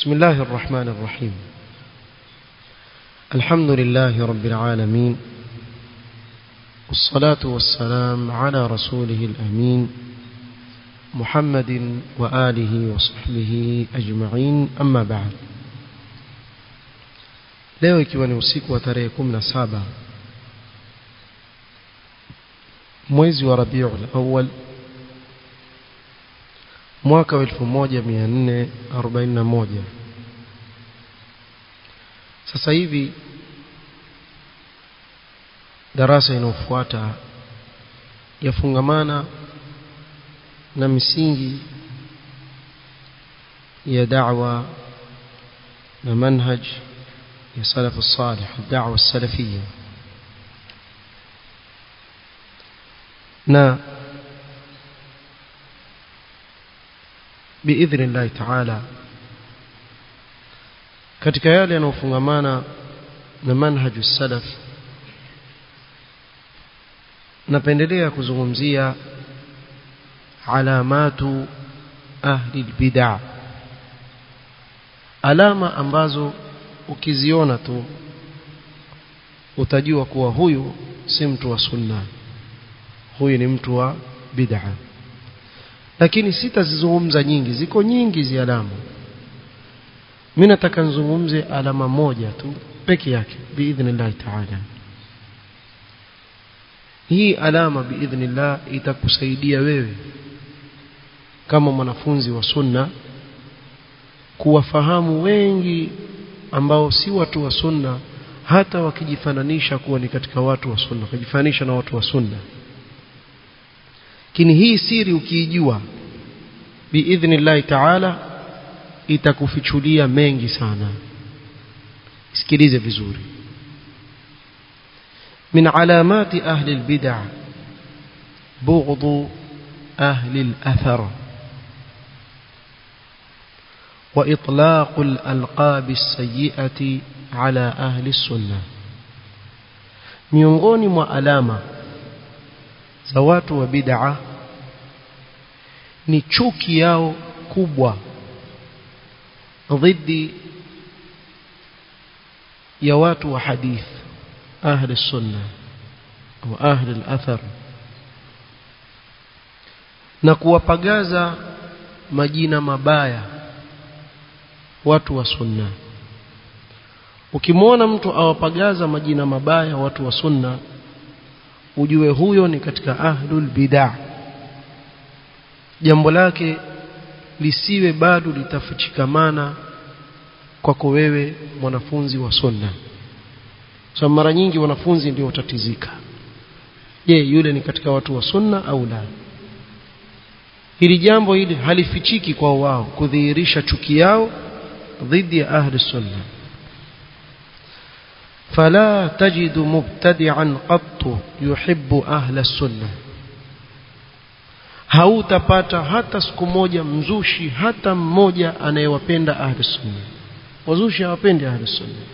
بسم الله الرحمن الرحيم الحمد لله رب العالمين والصلاة والسلام على رسوله الأمين محمد وآله وصحبه أجمعين أما بعد leo ikiwa ni usiku wa tarehe 17 mwezi wa Rabiul Awwal mwaka wa 1441 sasa hivi darasa inayofuata yafungamana na misingi ya da'wa na manhaj ya salaf salih da'wa salafiyya na biidhni llahi taala katika yale yanayofungamana na manhaju salaf napendelea kuzungumzia alamatu ahli bid'a alama ambazo ukiziona tu utajua kuwa huyu si mtu wa sunna huyu ni mtu wa bid'a lakini sitazizungumza nyingi ziko nyingi zi alama mimi nataka nizungumze alama moja tu peke yake biidhnillah taala hii alama biidhnillah itakusaidia wewe kama mwanafunzi wa sunna kuwafahamu wengi ambao si watu wa sunna hata wakijifananisha kuwa ni katika watu wa sunna wakijifananisha na watu wa sunna lakini hii siri ukiijua biidhnillah taala itakufichulia mengi sana sikilize vizuri من علامات أهل البدع بغض أهل الأثر وإطلاق الألقاب السيئة على أهل السنة miongoni mwa alama za watu wa bid'a ni chuki yao kubwa dhidi ya watu wa hadith ahli sunna au ahli al-athar na kuwapagaza majina mabaya watu wa sunna ukimwona mtu awapagaza majina mabaya watu wa sunna ujue huyo ni katika ahlul bid'ah jambo lake lisiwe bado litafichikamana kwako wewe mwanafunzi wa sunna so mara nyingi wanafunzi ndio watatizika je yule ni katika watu wa sunna au la hili jambo hili halifichiki kwa wao kudhihirisha chuki yao dhidi ya ahli sunna فلا تجد مبتدعا قط يحب أهل السنة hautapata hata siku moja mzushi hata mmoja anayewapenda ahli sunna wazushi hawapendi ahli sunna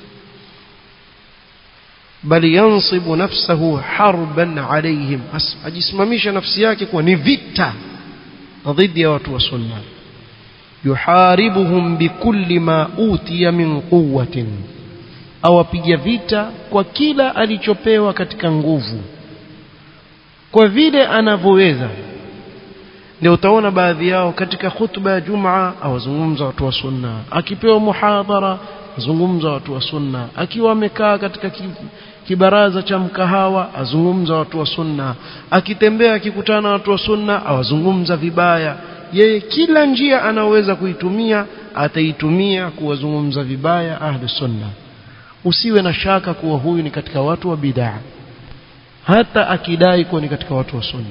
bali yansibu nafsahu harban alaihim ajisimamisha nafsi yake kuwa ni vita dhidi ya watu wa sunna yuharibuhum bikulli ma utiya min quwwatin awapiga vita kwa kila alichopewa katika nguvu kwa vile anavyoweza ndio utaona baadhi yao katika khutba ya Jumaa awazungumza watu wa sunna akipewa muhadhara azungumza watu wa sunna akiwa amekaa katika kibaraza cha mkahawa azungumza watu wa sunna akitembea akikutana na watu wa sunna awazungumza vibaya yeye kila njia anaweza kuitumia ataitumia kuwazungumza vibaya ahli sunna usiwe na shaka kuwa huyu ni katika watu wa bid'a hata akidai kuwa ni katika watu wa sunna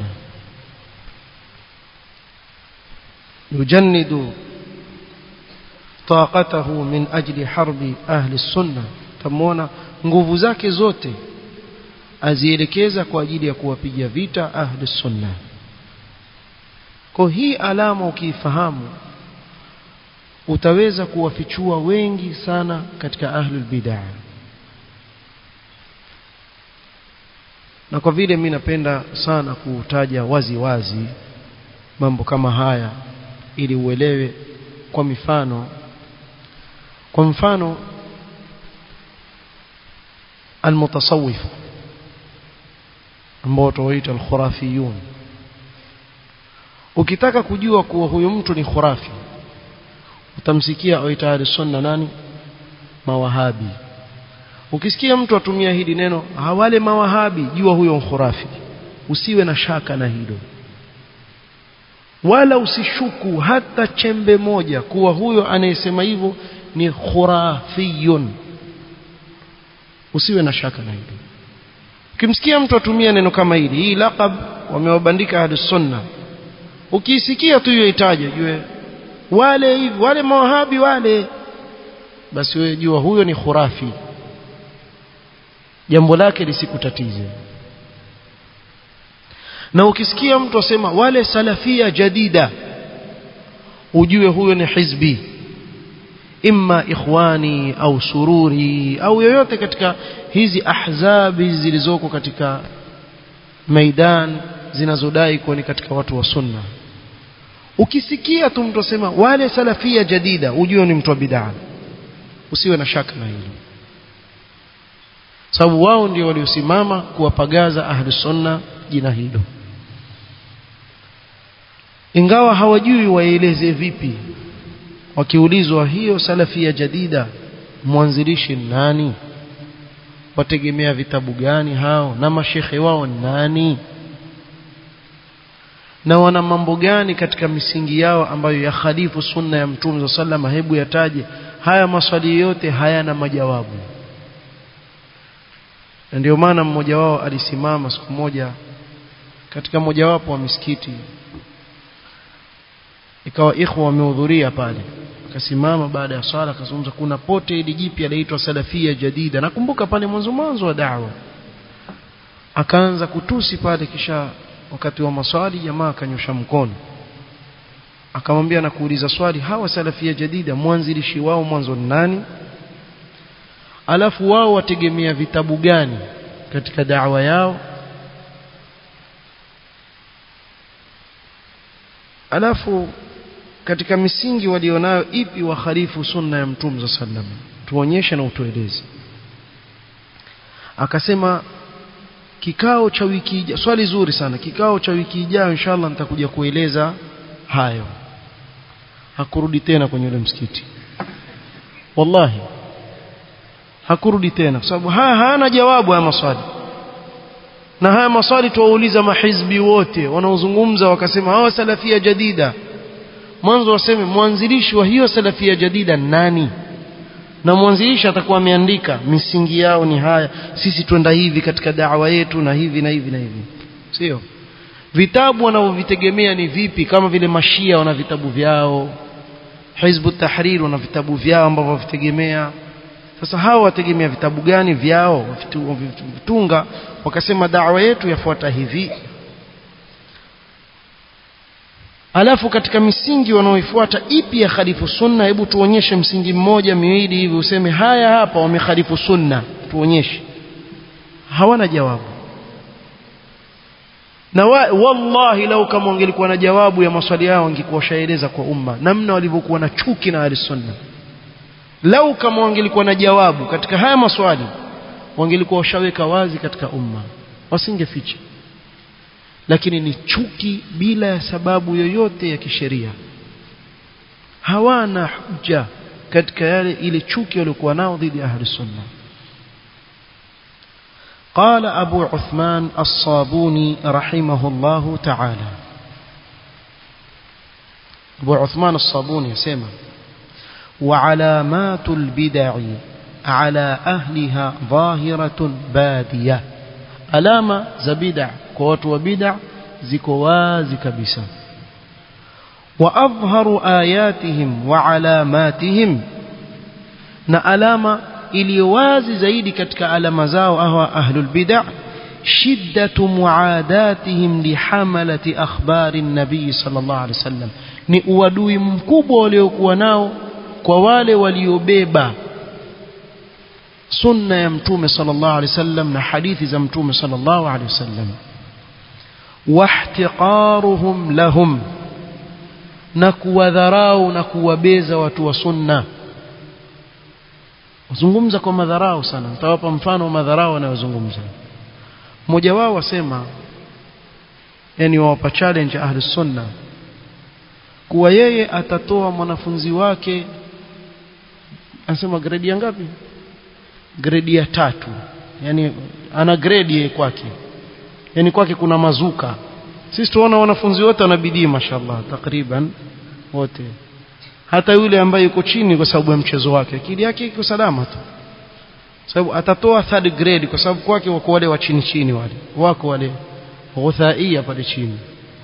يجند طاقته من أجل حرب أهل السنة تمونا nguvu zake zote azielekeza kwa ajili ya kuwapiga vita ahli sunna kwa hii alama ukiifahamu utaweza kuwafichua wengi sana katika ahlul bid'ah na kwa vile mimi napenda sana kutaja wazi wazi mambo kama haya ili uelewe kwa mifano kwa mfano almutasawif ambao tuwaita alkhurafiyun ukitaka kujua kuwa huyu mtu ni khurafi utamsikia aita sunna nani mawahabi ukisikia mtu atumia hili neno hawale mawahabi jua huyo khurafi usiwe na shaka na hilo wala usishuku hata chembe moja kuwa huyo anayesema hivyo ni khurafiyun usiwe na shaka na hilo ukimsikia mtu atumia neno kama hili hii laqab wamewabandika ahlus sunna ukisikia tu hiyo itaje jue wale hivi wale mawahabi wale basi wewe jua huyo ni khurafi jambo lake lisikutatize na ukisikia mtu asema wale salafia jadida ujue huyo ni hizbi imma ikhwani au sururi au yoyote katika hizi ahzabi zilizoko katika maidan zinazodai kuwa ni katika watu wa sunna ukisikia tu mtu asema wale salafia jadida ujue ni mtu wa bid'a usiwe na shaka na hilo sababu wao ndio waliosimama kuwapagaza ahli sunna jina hilo ingawa hawajui waeleze vipi wakiulizwa hiyo salafia jadida mwanzilishi nani wategemea vitabu gani hao na mashekhe wao nani na wana mambo gani katika misingi yao ambayo ya khalifu sunna ya mtume sallallahu hebu yataje haya maswali yote hayana majawabu na ndio maana mmoja wao alisimama siku moja katika mojawapo wa misikiti ikawa ikhwa wamehudhuria pale akasimama baada ya swala akazungumza kuna pote ili jipya laitwa salafia jadida nakumbuka pale mwanzo mwanzo wa da'wa akaanza kutusi pale kisha wakati wa maswali jamaa akanyosha mkono akamwambia na kuuliza swali hawa salafia jadida mwanzilishi wao mwanzo ni nani alafu wao wategemea vitabu gani katika da'wa yao alafu katika misingi walionayo ipi wakhalifu sunna ya mtume sallam tuonyeshe na utueleze akasema kikao cha wiki ijayo swali zuri sana kikao cha wiki ijayo inshallah nitakuja kueleza hayo hakurudi tena kwenye ule msikiti wallahi hakurudi tena kwa sababu haya hayana jawabu haya maswali na haya maswali tuwauliza mahizbi wote wanaozungumza wakasema hawa salafia jadida mwanzo waseme mwanzilishi wa hiyo salafia jadida nani na mwanzilishi atakuwa ameandika misingi yao ni haya sisi twenda hivi katika dawa yetu na hivi na hivi na hivi sio vitabu wanavyovitegemea ni vipi kama vile mashia wana vitabu vyao hizbu tahrir wana vitabu vyao ambavyo wavitegemea sasa hawa wategemea vitabu gani vyao vitunga wakasema dawa yetu yafuata hivi alafu katika misingi wanaoifuata ipi ya khalifu sunna hebu tuonyeshe msingi mmoja miwili hivi useme haya hapa wamekhalifu sunna tuonyeshe hawana jawabu na wa, wallahi lau kama wangelikuwa na jawabu ya maswali yao wangekuwa shaeleza kwa umma namna walivyokuwa na chuki na ahli sunna lau kama wangelikuwa na jawabu katika haya maswali wangelikuwa washaweka wazi katika umma wasingeficha lakini ni chuki bila ya sababu yoyote ya kisheria hawana hujja katika yale ile chuki waliokuwa nao dhidi ya ahli sunna قال أبو عثمان الصابوني رحمه الله تعالى أبو عثمان الصابوني سمع وعلامات البدع على أهلها ظاهرة بادية alama za bid'a kwa watu wa bid'a ziko wazi kabisa wa adhharu ayatihim wa alamatihim na alama iliyo wazi zaidi katika alama zao ahwa ahlul bid'a shiddatu muadatihim lihamalati akhbari nabii sallallahu alaihi wasallam ni uadui mkubwa waliokuwa nao kwa wale waliobeba sunna ya mtume sallallahu alaihi wasallam na hadithi za mtume sallallahu alaihi wasallam wahtiqaruhum lahum na kuwadharau na kuwabeza watu wa sunna wazungumza kwa madharau sana nitawapa mfano wa madharau wanayozungumza mmoja wao wasema yani wawapa challenge ahli sunna kuwa yeye atatoa mwanafunzi wake anasema grade ya ngapi grade ya tatu yani ana grade yeye kwake yani kwake kuna mazuka sisi tuona wanafunzi wote wanabidii mashallah takriban wote hata yule ambaye yuko chini kwa sababu ya mchezo wake akili yake iko salama tu sababu atatoa third grade kwa sababu kwake wako wale wa chini chini wale wako wale ghuthaia pale chini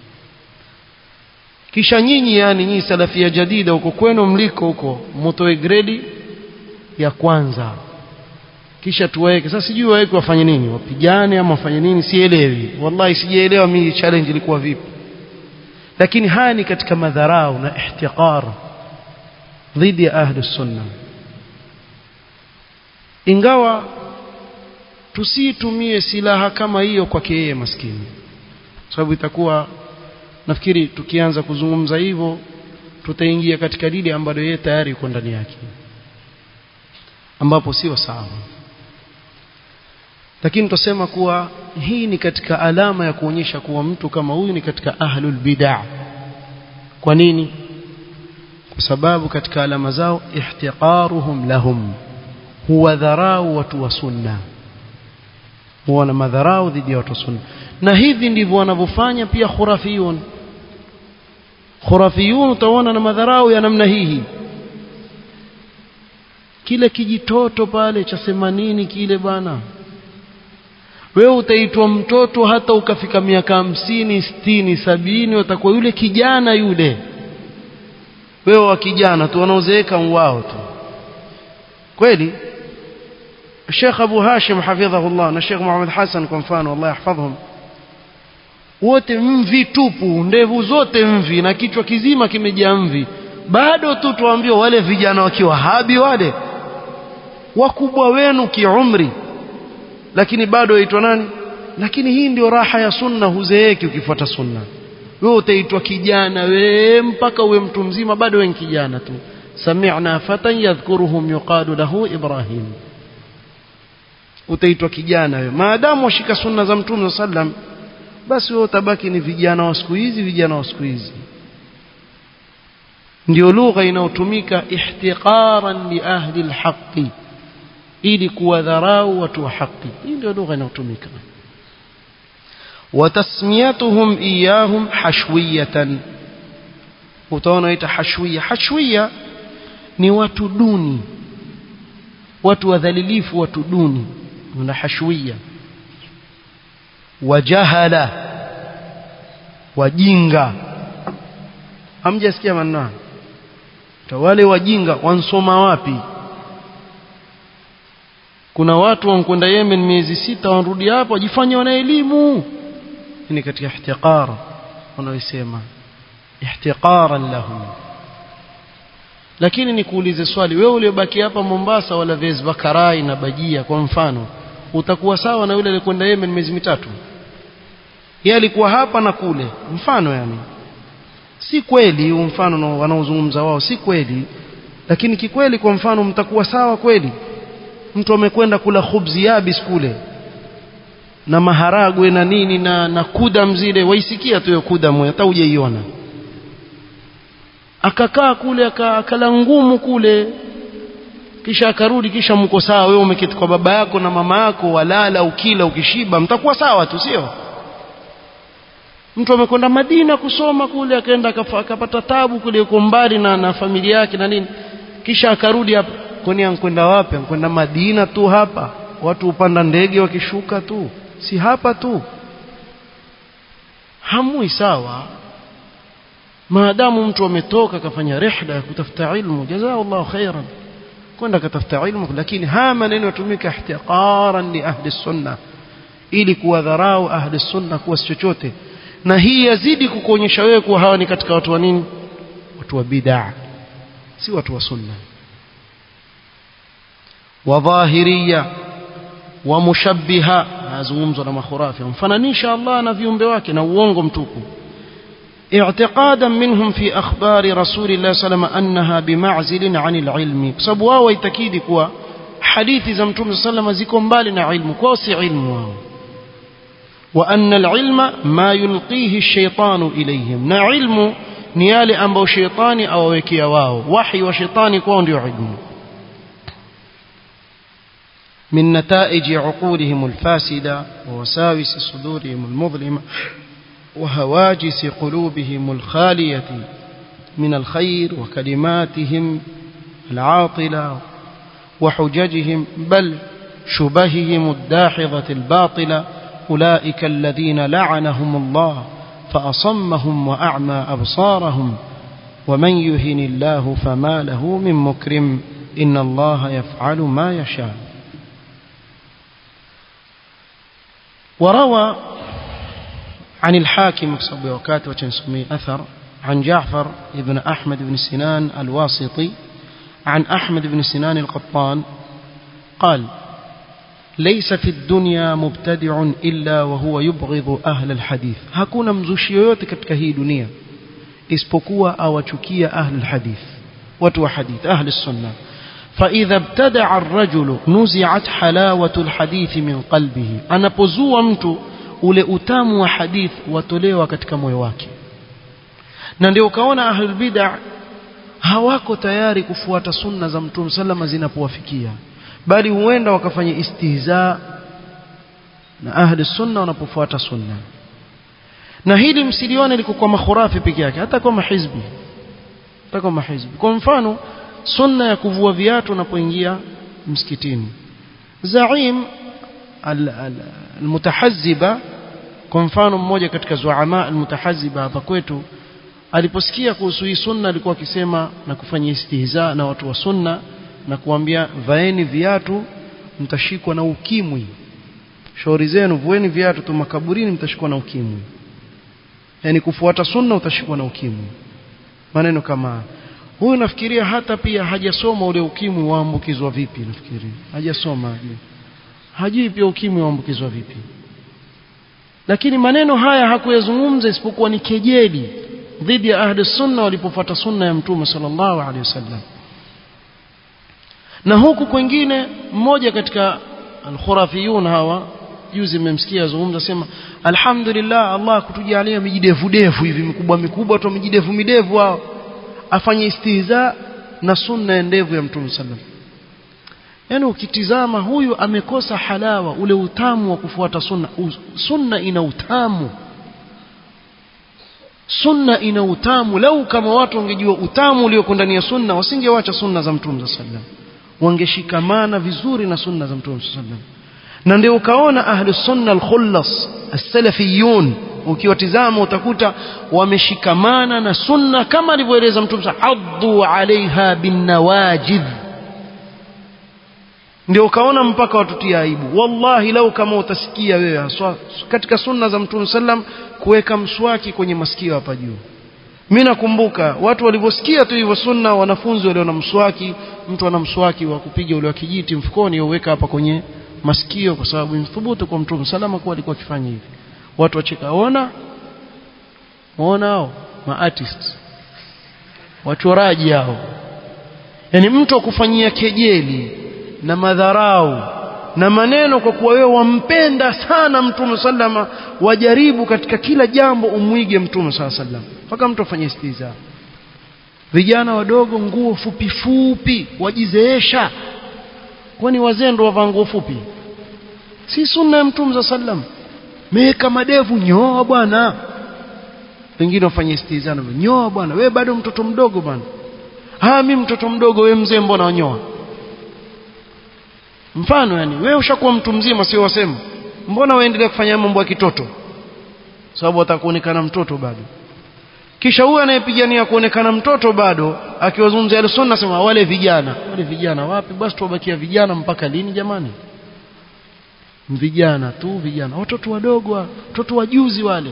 kisha nyinyi yani nyinyi salafia jadida huko kwenu mliko huko mtoe grade ya kwanza kisha tuweke sasa sijui waweke wafanye nini wapigane ama wafanye nini sielewi wallahi sijaelewa mimi challenge ilikuwa vipi lakini haya ni katika madharau na ihtiqar dhidi ya ahli sunna ingawa tusitumie silaha kama hiyo kwake yeye maskini sababu itakuwa nafikiri tukianza kuzungumza hivyo tutaingia katika lile ambalo yeye tayari yuko ndani yake ambapo sio sawa lakini tutasema kuwa hii ni katika alama ya kuonyesha kuwa mtu kama huyu ni katika ahlul bid'ah kwa nini kwa sababu katika alama zao ihtiqaruhum lahum huwa dharau watu wa sunna huwa na madharau dhidi ya watu wa sunna na hivi ndivyo wanavyofanya pia khurafiyun khurafiyun utaona na madharau ya namna hii kile kijitoto pale cha themanini kile bana wewe utaitwa mtoto hata ukafika miaka hamsini sitini sabini utakuwa yule kijana yule wewe wa kijana tu wanaozeeka wao tu kweli Sheikh Abu Hashim hafidhahullah na Sheikh Muhammad Hassan kwa mfano Allah yahfadhhum wote mvi tupu ndevu zote mvi na kichwa kizima kimejaa mvi bado tu tuambiwa wale vijana wakiwa habi wale wakubwa wenu kiumri lakini bado waitwa nani lakini hii ndio raha ya sunna huzeeki ukifuata sunna wewe utaitwa kijana wewe mpaka uwe mtu mzima bado wewe kijana tu sami'na fatan yadhkuruhum yuqalu lahu ibrahim utaitwa kijana wewe maadamu washika sunna za mtume sallam basi wewe utabaki ni vijana wa siku hizi vijana wa siku hizi ndio lugha inayotumika ihtiqaran li ahli alhaqi ili kuwadharau watu wa haki hii ndio lugha inayotumika watasmiyatuhum iyahum hashwiyatan utaona ita hashwiya hashwiya ni watu duni watu wadhalilifu watu duni na hashwiya wajahala wajinga hamjasikia maneno wale wajinga wansoma wapi kuna watu wankwenda Yemen miezi sita wanarudi hapo wajifanya wana elimu ni katika ihtiqar wanaoisema ihtiqaran lahum lakini nikuulize swali wewe uliobaki hapa Mombasa wala viazi bakarai na bajia kwa mfano utakuwa sawa na yule aliyekwenda Yemen miezi mitatu yeye alikuwa hapa na kule mfano yani si kweli huu mfano wanaozungumza wao si kweli lakini kikweli kwa mfano mtakuwa sawa kweli mtu amekwenda kula khubzi yabis kule na maharagwe na nini na, na kudam zile waisikia tu hiyo kudam hata hujaiona akakaa kule akala ngumu kule kisha akarudi kisha mko sawa wewe umeketi kwa baba yako na mama yako walala ukila ukishiba mtakuwa sawa tu sio mtu amekwenda Madina kusoma kule akaenda akapata tabu kule uko mbali na, na familia yake na nini kisha akarudi hapa kwani ankwenda wapi ankwenda Madina tu hapa watu upanda ndege wakishuka tu si hapa tu hamui sawa maadamu mtu ametoka akafanya rihla ya kutafuta ilmu jazakallahu khairan kwenda katafuta ilmu lakini haya maneno yatumika ihtiqaran li ahli sunna ili kuwadharau ahli sunna kuwa si chochote na hii yazidi kukuonyesha wewe kuwa hawa ni katika watu wa nini watu wa bid'a si watu wa sunna wadhahiria wa mushabbiha nazungumzwa na makhurafi mfananisha Allah na viumbe wake na uongo mtupu اعتقادا منهم في أخبار رسول الله صلى الله عليه وسلم أنها بمعزل عن العلم sababu wao waitakidi kuwa hadithi za mtume sallama ziko mbali na ilmu kwao si ilmu wao wa anna alilma ma yulqihi ash-shaytanu ilayhim na ilmu ni yale ambayo shetani awawekea wao wahi wa shetani kwao ndio ilmu من نتائج عقولهم الفاسدة ووساوس صدورهم المظلمة وهواجس قلوبهم الخالية من الخير وكلماتهم العاطلة وحججهم بل شبههم الداحضة الباطلة أولئك الذين لعنهم الله فأصمهم وأعمى أبصارهم ومن يهن الله فما له من مكرم إن الله يفعل ما يشاء وروى عن الحاكم بصبي وكات وتنسمي أثر عن جعفر بن أحمد بن سنان الواسطي عن أحمد بن سنان القطان قال ليس في الدنيا مبتدع إلا وهو يبغض أهل الحديث hakuna mzushi yoyote katika hii dunia isipokuwa awachukia أهل الحديث watu wa hadith أهل السنة فإذا ابتدع الرجل نزعت حلاوة الحديث من قلبه anapozua mtu ule utamu wa hadith watolewa katika moyo wake na ndio ukaona ahlul bid'ah hawako tayari kufuata sunna za mtume sallama zinapowafikia bali huenda wakafanya istihza na ahli sunna wanapofuata sunna na hili msilione liko kwa makhurafi peke yake hata kwa mahizbi hata kwa mahizbi kwa mfano sunna ya kuvua viatu unapoingia msikitini zaim almutahazziba kwa mfano mmoja katika zuama almutahazziba hapa kwetu aliposikia kuhusu hii sunna alikuwa akisema na kufanya istihza na watu wa sunna na kuambia vaeni viatu mtashikwa na ukimwi shauri zenu vueni viatu tu makaburini mtashikwa na ukimwi yani kufuata sunna utashikwa na ukimwi maneno kama huyu nafikiria hata pia hajasoma ule ukimwi waambukizwa vipi nafikiri hajasoma hajui hajui pia ukimwi waambukizwa vipi lakini maneno haya hakuyazungumza isipokuwa ni kejeli dhidi ya ahli sunna walipofuata sunna ya mtume sallallahu alaihi wasallam na huku kwingine mmoja katika alkhurafiyun hawa juzi mmemsikia azungumza sema alhamdulillah Allah kutujalia mijidevu devu hivi mikubwa mikubwa tu mijidevu midevu hao afanye istihza na sunna endevu ya mtume sallam yani ukitizama huyu amekosa halawa ule utamu wa kufuata sunna sunna ina utamu sunna ina utamu lau kama watu wangejua utamu ulioko ndani ya sunna wasingewacha sunna za mtume sallam wangeshikamana vizuri na sunna za mtume sallam na ndio ukaona ahli sunna al-khullas as-salafiyun ukiwatizama utakuta wameshikamana na sunna kama alivyoeleza mtume addu alaiha bin nawajidh ndio ukaona mpaka watutia aibu wallahi lau kama utasikia wewe haswa katika sunna za mtume sallam kuweka mswaki kwenye masikio hapa juu mimi nakumbuka watu walivyosikia tu hivyo sunna wanafunzi walio na mswaki mtu ana mswaki wa kupiga ule wa kijiti mfukoni uweka hapa kwenye masikio kwa sababu imthubutu kwa mtume salama kuwa alikuwa akifanya hivi watu wacheka ona muona hao ma artists wachoraji hao yani mtu akufanyia kejeli na madharau na maneno kwa kuwa wewe wampenda sana mtume sallama wajaribu katika kila jambo umwige mtume sallam mpaka mtu afanye istiza vijana wadogo nguo fupi fupi wajizeesha kwani wazee ndo wavaa nguo fupi si sunna ya mtume sallam meweka madevu nyoa bwana wengine wafanye istizana nyoa bwana wewe bado mtoto mdogo bwana ah mimi mtoto mdogo wewe mzee mbona wanyoa mfano yani wewe ushakuwa mtu mzima sio wasema mbona waendelea kufanya mambo ya kitoto sababu atakuonekana mtoto bado kisha huyu anayepigania kuonekana mtoto bado akiwazungumzia al-sunna sema wale vijana wale vijana wapi basi tuwabakia vijana mpaka lini jamani vijana tu vijana watoto wadogo watoto wajuzi wale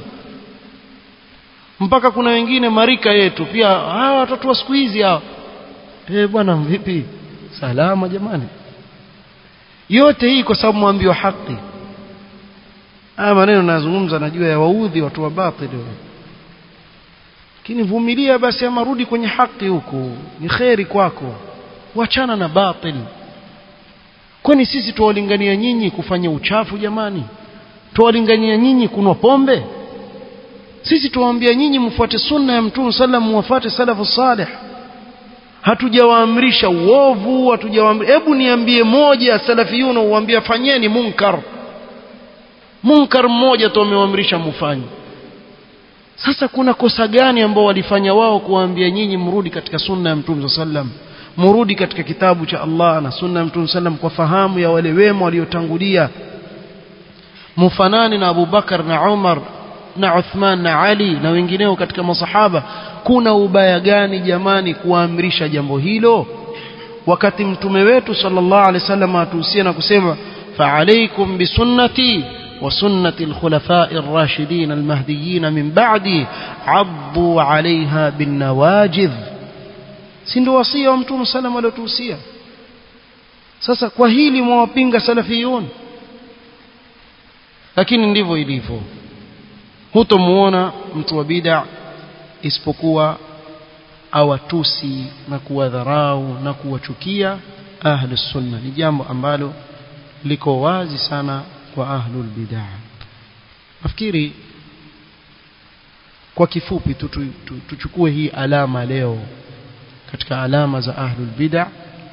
mpaka kuna wengine marika yetu pia hawa watoto wa siku hizi hawa eh bwana vipi salama jamani yote hii kwa sababu mwambiwa haki haya maneno nazungumza najua ya waudhi watu wa batili lakini vumilia basi ama rudi kwenye haki huko ni kheri kwako wachana na batil kwani sisi tuwalingania nyinyi kufanya uchafu jamani tuwalingania nyinyi kunwa pombe sisi tuwaambia nyinyi mfuate sunna ya mtume sallam muwafuate salafu salih hatujawaamrisha uovu hatujawaamrisha hebu niambie moja salafiyuna uambia fanyeni munkar munkar mmoja tu wamewaamrisha mufanye sasa kuna kosa gani ambao walifanya wao kuwaambia nyinyi mrudi katika sunna ya mtume sallam murudi katika kitabu cha Allah na sunna ya mtume sallam kwa fahamu ya wale wema waliotangulia mufanani na Abu Bakar na Umar na Uthman na Ali na wengineo katika masahaba kuna ubaya gani jamani kuamrisha jambo hilo wakati mtume wetu sallallahu alaihi wasallam atuhusia na kusema fa'alaykum bisunnati wa sunnati al-khulafa'i ar-rashidin al-mahdiyyin min ba'di 'addu 'alayha bin nawajidh si ndio wasia wa mtume sallam aliotuhusia sasa kwa hili mwawapinga salafiyun lakini ndivyo ilivyo hutomuona mtu wa bid'a isipokuwa awatusi na kuwadharau na kuwachukia ahli sunna ni jambo ambalo liko wazi sana kwa ahlul bid'a nafikiri kwa kifupi tu, tu, tu, tuchukue hii alama leo katika alama za ahlul bid'a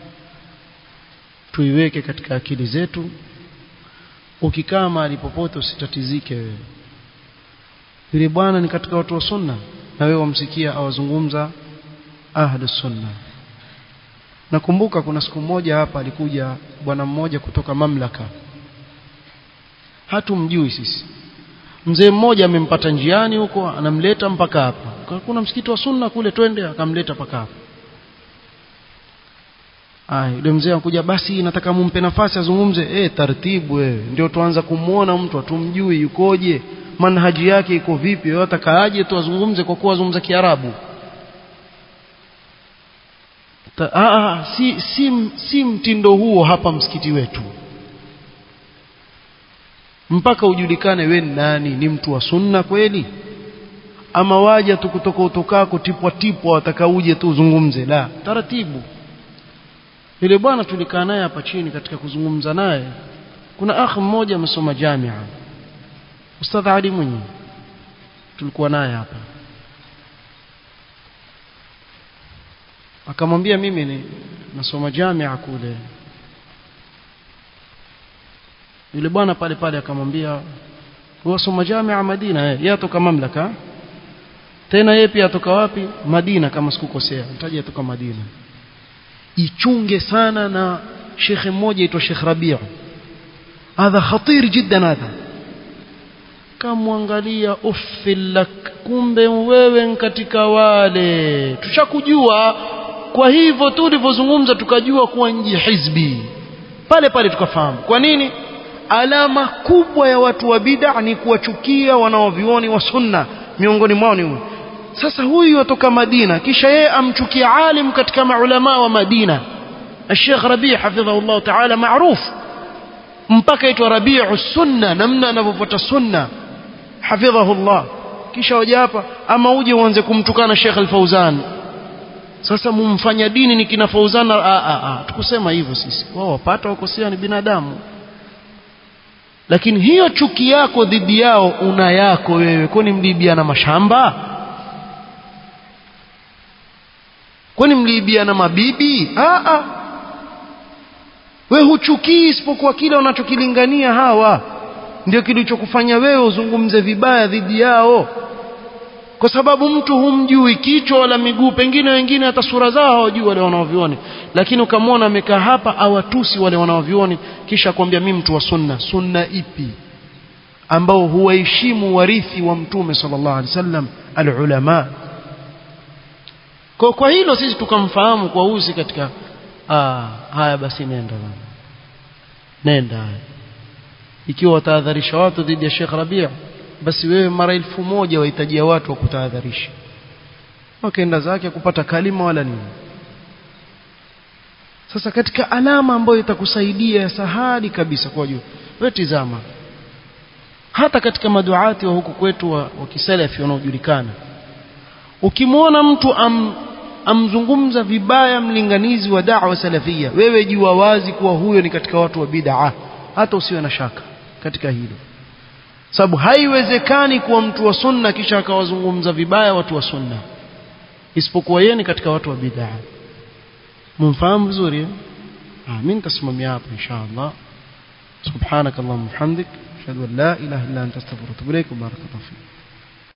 tuiweke katika akili zetu ukikaa mahali popote usitatizike wewe yule bwana ni katika watu wa sunna na wewe wamsikia awazungumza ahlus sunna nakumbuka kuna siku moja hapa alikuja bwana mmoja kutoka mamlaka hatumjui sisi mzee mmoja amempata njiani huko anamleta mpaka hapa kuna msikiti wa sunna kule twende akamleta mpaka hapa Aya, yule mzee anakuja basi nataka mumpe nafasi azungumze eh taratibu wewe ndio tuanza kumuona mtu atumjui yukoje manhaji yake iko vipi wewe atakaaje tu azungumze kwa kuwa azungumza Kiarabu ah si, si si mtindo huo hapa msikiti wetu mpaka ujulikane we ni nani ni mtu wa sunna kweli ama waja tu kutoka utokako tipwa tipwa wataka uje tu uzungumze la taratibu yule bwana tulikaa naye hapa chini katika kuzungumza naye kuna akh mmoja amesoma jamia Ustadh Ali Mwinyi tulikuwa naye hapa akamwambia mimi ni nasoma jamia kule yule bwana pale pale akamwambia wasoma jamia Madina yeye atoka mamlaka tena yeye pia atoka wapi Madina kama sikukosea nitaje atoka Madina ichunge sana na shekhe mmoja aitwa Sheikh Rabi'u hadha khatir jiddan hadha kamwangalia uffilak kumbe wewe katika wale tushakujua kwa hivyo tu ulivyozungumza tukajua kuwa nji hizbi pale pale tukafahamu kwa nini alama kubwa ya watu wa bid'a ni kuwachukia wanaovioni wa sunna miongoni mwao ni huyu sasa huyu atoka Madina kisha yeye amchukia alim katika maulama wa Madina الشيخ ربيع حفظه الله تعالى معروف mpaka aitwa Rabi'u sunna namna anavyofuata sunna hafidhahu Allah kisha waje hapa ama uje uanze kumtukana Sheikh Al-Fauzan sasa mumfanya dini ni kina Fauzan a a a tukusema hivyo sisi wao wapata wakosea ni binadamu lakini hiyo chuki yako dhidi yao una yako wewe kwani mliibiana mashamba kwani mliibiana mabibi a a we huchukii isipokuwa kile unachokilingania hawa ndio kilichokufanya wewe uzungumze vibaya dhidi yao kwa sababu mtu humjui kichwa wala miguu pengine wengine hata sura zao hawajui wale wanaovioni lakini ukamwona amekaa hapa awatusi wale wanaovioni kisha kwambia mimi mtu wa sunna sunna ipi ambao huwaheshimu warithi wa mtume sallallahu alaihi wasallam alulama kwa, kwa hilo sisi tukamfahamu kwa uzi katika ah, haya basi nenda bana nenda ikiwa watahadharisha watu dhidi ya Sheikh Rabia basi wewe mara elfu moja wahitajia watu wa kutahadharisha wakaenda zake kupata kalima wala nini sasa katika alama ambayo itakusaidia ya sahali kabisa kwa juu wewe tizama hata katika maduati wa huku kwetu wa, wa kisalafi wanaojulikana ukimwona mtu am, amzungumza vibaya mlinganizi wa da'wa salafia wewe jua wazi kuwa huyo ni katika watu wa bid'a hata usiwe na shaka katika hilo sababu haiwezekani kuwa mtu wa sunna kisha akawazungumza vibaya watu wa sunna isipokuwa yeye ni katika watu wa bid'a mumfahamu vizuri ah mimi nitasimamia hapo inshallah subhanak allahumma hamdik ashhadu an la ilaha illa anta astaghfiruka wa atubu ilaik barakallahu fik